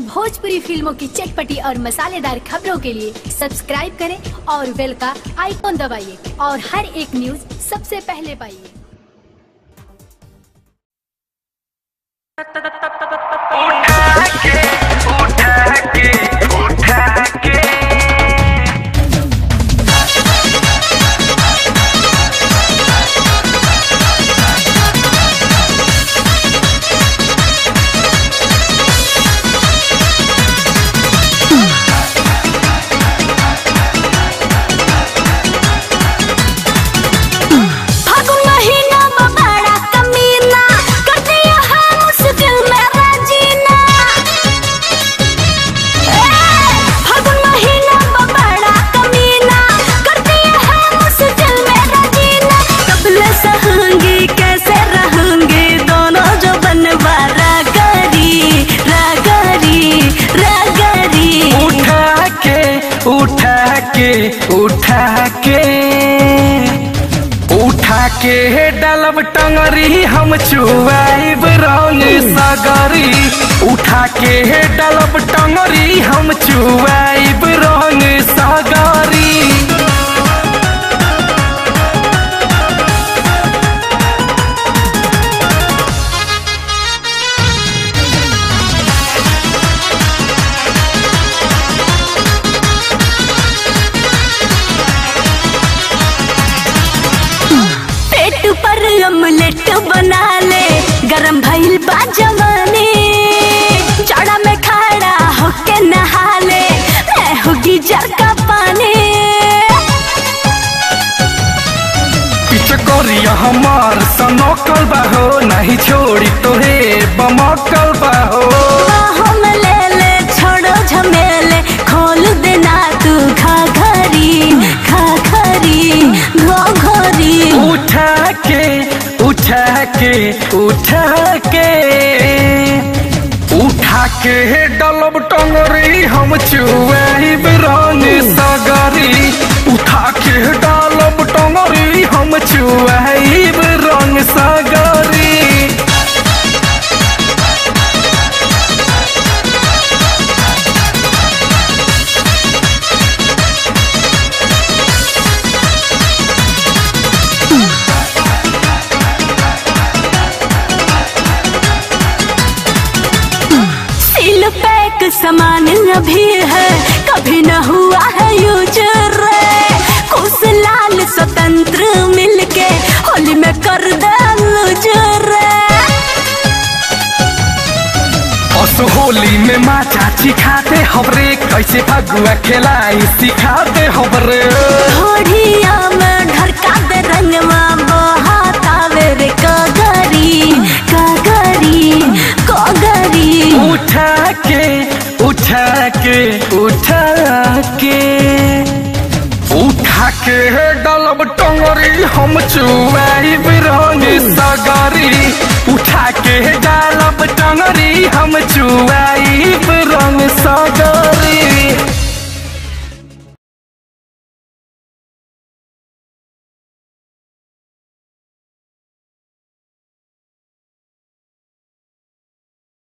भोजपुरी फिल्मों की चटपटी और मसालेदार खबरों के लिए सब्सक्राइब करें और बेल का आइकॉन दबाइए और हर एक न्यूज सबसे पहले पाइए उठा के उठा के उठा के फागुन महीना में बड़ा कमीना कर दिया है मुश्किल मेरा जीना ए, फागुन महीना में बड़ा कमीना कर दिया है मुश्किल मेरा जीना कबले सहूंगी कैसे रहूंगी दोनों जो बनवा रागरी रागरी रागरी उठा के उठा के उठा के उठा के डलब टंगरी हम चुआब रंग सगरी उठा के डलब टंगरी हम चुआब रंग सगरी पेट पर अमलेट बना ले गरम भइल बा जवानी जाड़ा में खड़ा होके नहा ले मैं होगी जर का पानी पिचकोरिया हमार सनोकल बाहो नहीं छोड़ी तोहे बमकल बाहो बाहों में ले ले छोड़ो झमेले खोल देना तू खा घरी खा घरी घो घरी उठा के उठा के उठा के उठा के डलब टंगरी हम चुआब रंग सगरी उठा के डलब टंगरी हम चुआब रंग सगरी सील पैक सामान अभी है कभी न हुआ है यूज रे कुछ लाल स्वतंत्र मिलके होली में कर दे लूज रे अस होली में माँ चाची खाते हमरे कैसे फगुआ खेलाई सिखाते हमरे घोड़िया में ढरका दे रंगवा बहातावे रे कगरी कगरी कगरी उठा के उठा के उठा के उठा के डलब टंगरी हम चुआब रंग सगरी उठा के डालब टंगरी हम चुआब रंग सगरी